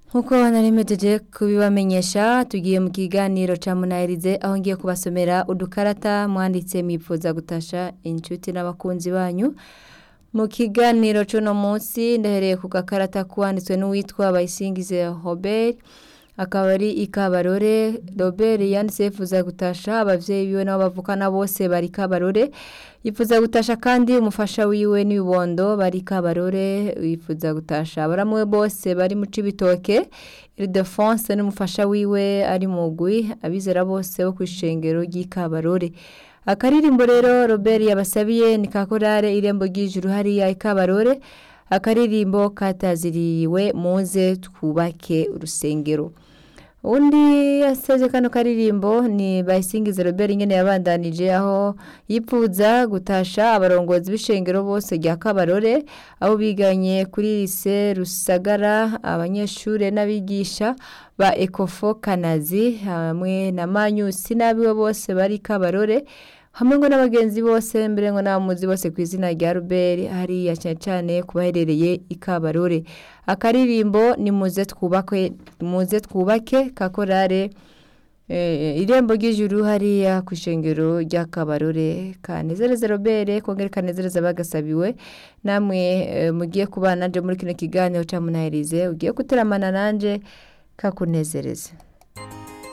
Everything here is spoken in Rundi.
nk'uko narimejeje kubibamenyesha tugiye mu kiganiro ca munahirize aho ngiye kubasomera udukarata mwanditse mwipfuza gutasha inshuti n'abakunzi banyu mu kiganiro c'uno munsi ndahereye ku gakarata kwanditswe n'uwitwa bayisingize Robert akaba ari ikabarore Robert yanditse yifuza gutasha abavyeyi biwe nabo bavukana bose bari kabarore yifuza gutasha kandi umufasha wiwe n'ibibondo bari kabarore yifuza gutasha baramwe bose bari mu cibitoke Ildefonse n'umufasha wiwe ari mugwi abizera bose bo kwishengero ry'ikabarore akaririmbo rero Robert yabasabiye ni kakorare irembo ry'ijuru hariya ikabarore akaririmbo kataziriwe muze twubake urusengero undi yasaje kano karirimbo ni bayisingize Robert ingene yabandanije aho yipfuza gutasha abarongozi b'ishengero bose rya Kabarore aho biganye kuri lise Rusagara abanyeshure n'abigisha ba Ecofo Kanazi hamwe na Manyusi n'abiwe bose bari Kabarore hamwe ngo n'abagenzi bose mbere ngo n'abamuzi bose ku izina rya Robert hariya cyane cyane kubaherereye ikabarore akaririmbo ni muze twubake muze twubake kakorare eh, irembo ry'ijuru hariya ku ishengero ry'akabarore kanezereza Robert kongera kanezereza bagasabiwe namwe eh, mugiye kubana nanje muri kino kiganiro ca munahirize ugiye guteramana nanje kakunezereza